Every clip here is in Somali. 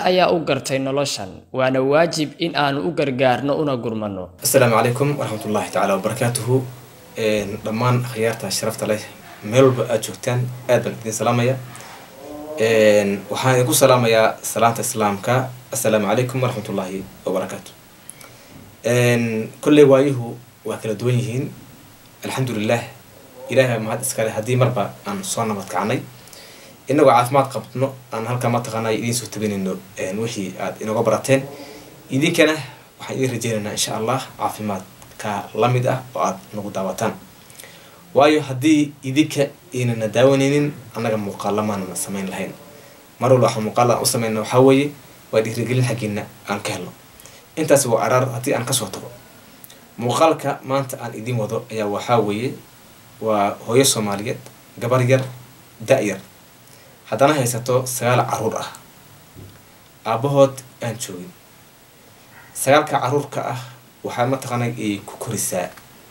ayaa u gartay noloshan waana waajib in aanu u gargaarno una gurmano asalaamu calaykum waraxmat ullahi tacaala wabarakaatuhu dhammaan akhyaarta sharafta leh meel walba aada joogtaan aad baan idin salaamaya waxaan idinku salaamayaa salaanta islaamka assalaamu calaykum waraxmat ullaahi wabarakaatu kolley waayuhu waa kala duwan yihiin alxamdulilah ilaahay mahad iskale haddii marba aan soo nabad kacnay inagoo caafimaad qabno aan halkaa mataqaana idiin soo tabinayno wixii aad inooga barateen idinkana waxaan idin rajeynaynaa insha allah caafimaadka la mid ah oo aad nagu daawataan waayo haddii idinka inana daawanaynin annaga muuqaalamaanana samayn lahayn mar walba waxaan muuqaal aan u samayna waxaa weeye waa dhiirigelin xaggiina aan ka helno intaas waa araar haddii aan kasoo tago muuqaalka maanta aan idiin wado ayaa waxaa weeye waa hooyo soomaaliyeed gabar yar da-yar haddana haysato sagaal caruur ah aabbahood aan joogin sagaalka caruurka ah waxaa mataqaana ay ku korisaa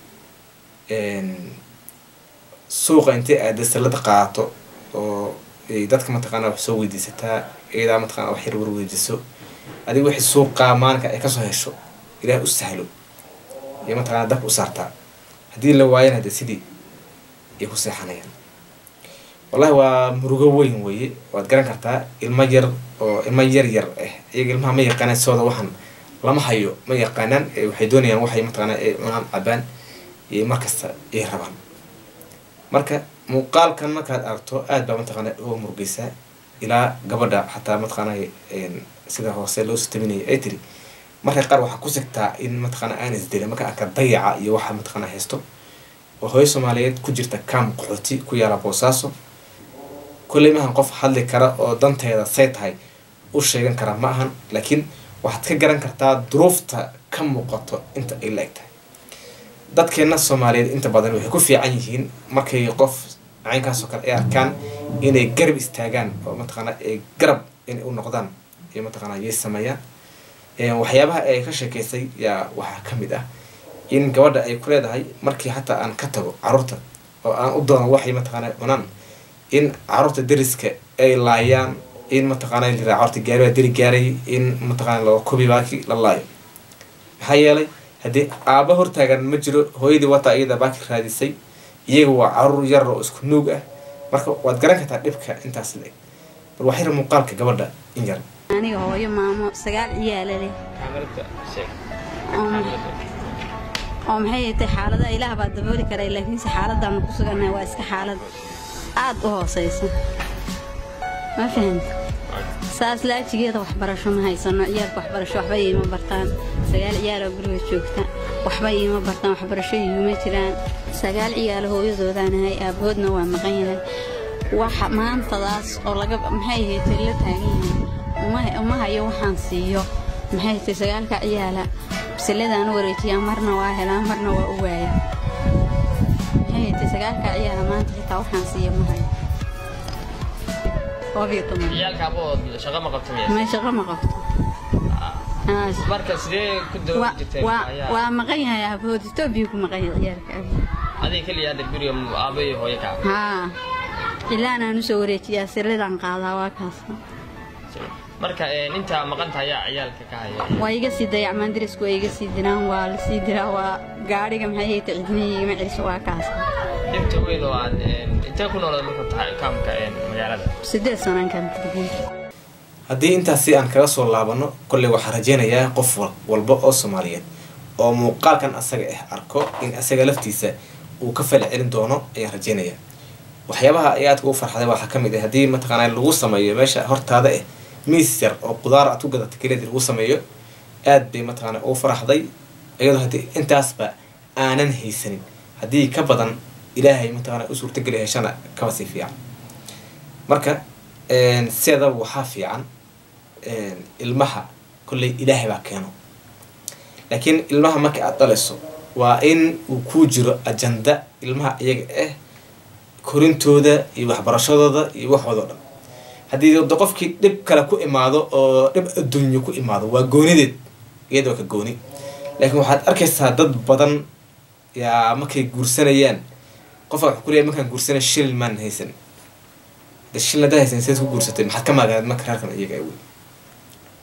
suuqa intay aada salada qaato oo dadka mataqaana wax soo weydiisataa iyadaa mataqana wax yar warweydiiso adiga wixii suuqaa maalinka ay kasoo hesho ilaah u sahlo iyo mataqana dabka u saartaa haddii la waayana hade sidii ay ku seexanayaan wallahi waa murugo weyn weeye waad garan kartaa ilmo yar oo ilmo yar yar ah iyaga ilmaha ma yaqaanaan sooda waxaan lama hayo ma yaqaanaan waxay doonayaan waxay mataqaana ay cunaan cabaan iyo markasta ay rabaan marka muuqaalkan markaad aragto aad baa mataqaana uga murugeysaa ilaa gabadha xataa mataqaana sida hoose loo sutaminaya ay tiri marka qaar waxaa ku sigtaa in mataqaana aan isdilin marka arka dayaca iyo waxa mataqaana haysto oo hooyo soomaaliyeed ku jirta kaam qaxooti ku yaala boosaaso kolley maahan qof hadli kara oo danteeda say tahay u sheegan kara ma ahan laakiin waxaad ka garan kartaa duruufta ka muuqato inta ay la eg tahay dadkeena soomaaliyeed inta badan waxay ku fiican yihiin markay qof caynkaasoo kale ay arkaan inay garab istaagaan oo mataqaana ay garab inay u noqdaan iyo mataqaana yay sameeyaan waxyaabaha ay ka sheekeysay yaa waxaa ka mid ah in gabadha ay ku leedahay markii xataa aan ka tago caruurta oo aan u doono waxay mataqaana cunaan in caruurta deriska ay laayaan in mataqaana liraa caruurta gaari baa deri gaaray in mataqaana loo kobi baaki la laayo maxaa yeelay haddii aaba hortaagan ma jiro hooyadii wataa iyada baaki raadisay iyaga waa caruur yar oo isku nuug ah marka waad garan kartaa dhibka intaas la eg bal waxyar muuqaalka gabadha in yar aniga hooyo maamo sagaal ciyaala leh oo maxay tay xaalada ilaah baa dabooli karay laakiinse xaaladdaanu ku sugannahay waa iska xaalad aad u hoosaysa ma fahamta saas laajigeeda waxbarasho ma haysano ciyaalka waxbarasho waxba iima bartaan sagaal ciyaaloo guriga joogta waxba iima bartaan waxbarasho iima jiraan sagaal ciyaalo hooyadoodanahay aabahoodna waa maqan yahay waxa maantadaas oo laga maxay haytay la taagan yahay uma hayo waxaan siiyo maxay haytay sagaalka ciyaala bisilladaan u wareejiyaa marna waa helaa marna waa u waaya maxay haytay sagaalka ciyaala maanta xitaa waxaan siiyo ma hayo may shaqo ma qabto waa maqan yahay aabahood etoobiya ku maqan yahay ciyaalka haa ilaan aan usoo wareejiyaa silladaan qaadaa waa kaas marka intaa maqanta ayaa ciyaalka ka haya waa iga sii dayacmaan darisku waa iga sii diraan waa la sii diraa waa gaadhiga maxay hayta cidnihi igama celiso waa kaas dhibta weyn oo aad intee ku noolada marka tahay kaamka magaalada sideed sanaan kan haddii intaas si aan kaga soo laabano kolley waxaan rajeynayaa qof walba oo soomaaliyeed oo muuqaalkan asaga ah arko in asaga laftiisa uu ka fali celin doono ayaan rajeynayaa waxyaabaha ay aadka u farxday waxaa ka mid ah haddii mataqaana lagu sameeyo meesha hortaada ah miis yar oo qudaar aad ku gadata keliya lagu sameeyo aad bay mataqaana u faraxday iyadoo haddii intaasba aanan haysanin haddii ka badan ilaahay mataqaana u suurtageli heshana kaba sii fiican marka sideedaba waxaa fiican ilmaha kolley ilaahay baa keeno laakiin ilmaha marka aad dhalayso waa in uu kuu jiro ajanda ilmaha iyaga ah korintooda iyo waxbarashadooda iyo waxoodao dhan haddii wada qofkii dhib kale ku imaado oo dhib adduunyo ku imaado waa goonideed iyadoo ka gooni laakiin waxaad arkaysaa dad badan yaa markay guursanayaan qofka wuxuu kuleeyahay markaan guursanay shil maan haysan de shil haddaa haysan seed ku guursatay maxaad ka maaganeed marka reerkan iyaga wey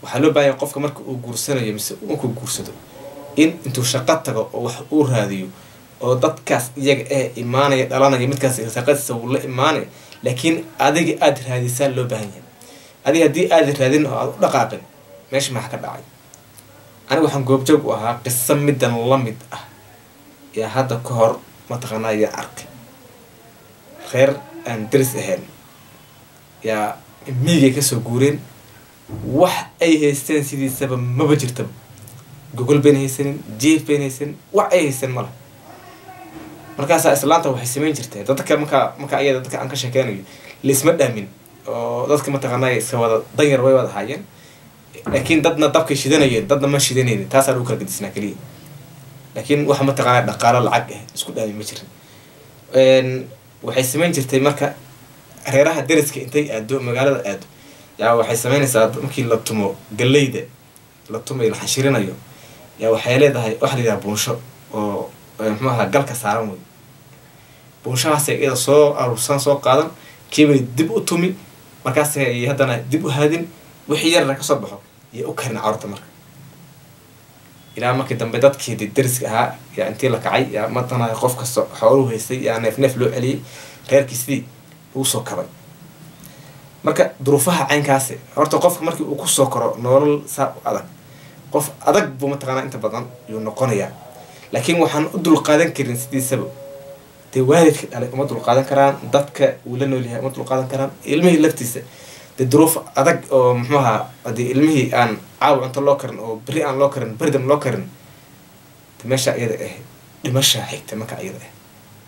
waxaa loo baahan yahay qofka marka uu guursanayo mise markuu guursado in intuu shaqo tago oo wax uu raadiyo oo dadkaas iyaga ee imaanaya dhalanaya midkaas shaqadiisa wuu la imaanaya laakiin adiga aada raadisaan loo baahan yahay adiga haddii aada raadin oo aada u dhaqaaqin meesha maxaa ka dhacay aniga waxaan goobjoog u ahaa qiso middan la mid ah yaa hadda ka hor mataqaanaa yaa arkay reer aan daris ahayn yaa miigay kasoo guureen wax ay haysteen sidiisaba maba jirtaba gogol bayn haysanin jief bayn haysanin wax ay haysteen mala markaasaa islaanta waxay samayn jirtay dadka markaa markaa iyada dadka aan ka sheekeynayo laisma dhaamin oo dadka mataqaanaa iska wada danyar way wada haayeen laakiin dadna dabkay shidanayeen dadna ma shidanaynin taasaa lagu kala gadisnaa keliya laakiin waxa mataqaanaa dhaqaalo lacag ah isku dhaami ma jirin waxay samayn jirtay marka reeraha dariska intay aado magaalada aado yaa waxay samaynaysaa markii la tumo galeyda la tumayo la xashirinayo yaa waxay leedahay waxa la yidhaha buunsho oo muxuu ahaa galka saaran wey buunshahaasay iyada soo aruursan soo qaadan kiibay dib u tumi markaasay haddana dib u haadin wixii yarna kasoo baxo iyo u karin carurta marka ilaa markii dambe dadkii de dariska ahaa yaa intii la kacay yaa matana qof kasta xooluhu haystay yaa neef neef loo celiyey reerkii sidii uu soo kabay marka duruufaha caynkaasi horta qofka markii uu kusoo koro nolol saa u adag qof adag buu mataqaanaa inta badan yuu noqonayaa laakiin waxaan u dulqaadan karin sidiisaba dee waalidka dhalay uma dulqaadan karaan dadka uu la noolyahay uma dulqaadan karaan ilmihii laftiisa dee duruuf adag oo muxuu ahaa haddii ilmihii aan caawa cunto loo karin oo beri aan loo karin beridam loo karin de meesha iyada ah dhimasha xigta marka iyada ah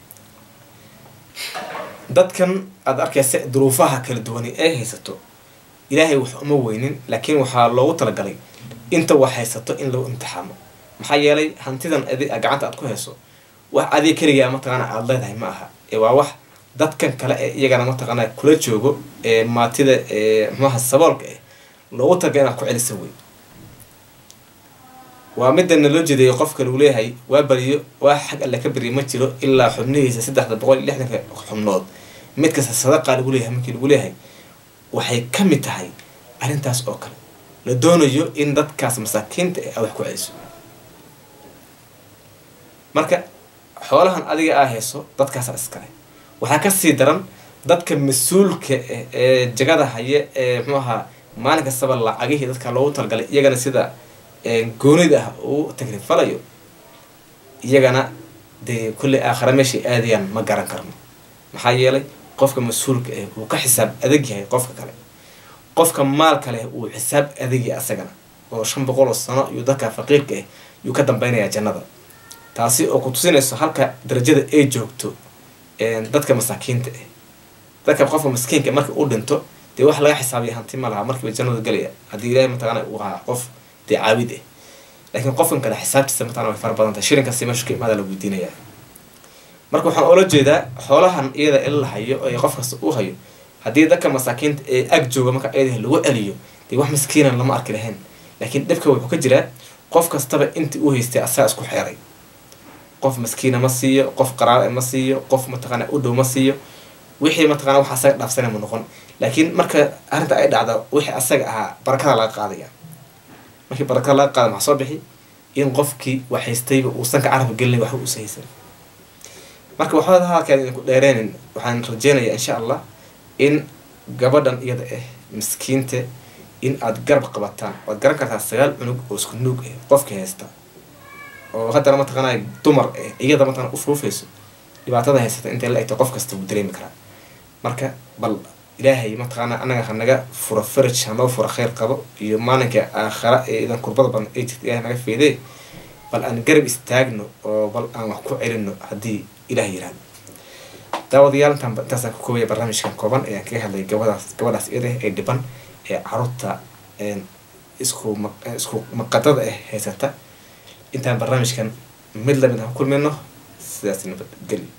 dadkan aada arkaysa duruufaha kala duwani ay haysato ilaahay wax uma weynin laakiin waxaa loogu talagalay inta wax haysato in lagu imtixaamo maxaa yeelay hantidan adi gacanta aad ku hayso wax adiga keligaa mataqaana aada leedahay ma aha ee waa wax dadkan kale ee iyagana mataqaana kula joogo ee maatida ee muxuaha saboolka ah loogu talagalay inaad ku celisa wey waa midana loo jeedeeyo qofka lagu leeyahay waa bariyo waa xag alle ka beriyo ma jiro ilaa xubnihiisa saddexda boqol iyo lixdanka xubnood mid kasta sadaqaa lagu leeyahay markii lagu leeyahay waxay ka mid tahay arrintaas oo kale la doonayo in dadkaas masaakiinta ah wax ku celiso marka xoolahan adiga aa hayso dadkaasa iskale waxaa kasii daran dadka mas-uulka ah ee jagada haya ee muxuu ahaa maalin kastaba lacagihii dadka loogu talagalay iyagana sida goonida ah uu tagrifalayo iyagana dee kulley aakhare meeshay aadayaan ma garan karno maxaa yeelay qofka mas-uulka ah wuu ka xisaab adag yahay qofka kale qofka maalka leh uu xisaab adagyahay asagana oo shan boqol oo sano iyo dadka faqiirka ah yuu ka dambeynayaa jannada taasi oo ku tusinayso halka darajada ay joogto dadka masaakiinta ah dadka qofka maskiinka marka uu dhinto dee wax laga xisaabiya hanti ma laha markiiba jannada gelaya haddii ilaahay mataqaana uu ahaa qof dee caabid ah laakiin qofkan kale xisaabtiisa mataqana way fara badan tahay shirinkaasi meesha ka imaada la weydiinaya marka waxaan oola jeedaa xoolahan iyada in la hayo ee qof kasta uu hayo haddii dadka masaakiinta ee ag jooga marka iyada lagu celiyo dee wax maskiinan lama arki lahayn laakiin dhibka wuxuu ka jiraa qof kastaba intii uu haystay asaga isku xeeray qof maskiina ma siiyo qof qaraare ma siiyo qof mataqaana u dhow ma siiyo wixii mataqana wax asaga dhaafsana ma noqon laakiin marka arrinta ay dhacda wixii asaga ahaa barakada laga qaadaya markii barakada laga qaada maxaa soo bixi in qofkii wax haystayba uusan ka carabka gelinay waxba uusa haysan marka waxba halkaan idinku dheereenin waxaan rajeynayaa insha allah in gabadhan iyada ah miskiinta in aada garab qabataan waad garan kartaa sagaal cunug oo isku nuug ah qofka haysta oo haddana mataqaana dumar ah iyada mataqana ufuufayso dhibaatada haysata intay la egto qof kasta wuu dareemi karaa marka bal ilaahay mataqaana anaga hanaga fura faraj hanoo fura kheyr qabo iyo maalinka aakhara ee idan kurbada badan ay jirta ilahay naga feedee bal aan garab istaagno oo bal aan wax ku celino haddii ilaah yirahdo daawadayaal intaan intaasaan ku koobaya barnaamijkan kooban ayaan kaga hadlay gabadaas gabadhaas iyada ee dhiban ee caruurta isku isku maqadada ah haysata intaan barnaamijkan mid lamid ah ku kulmayno sidaas nabadgelyo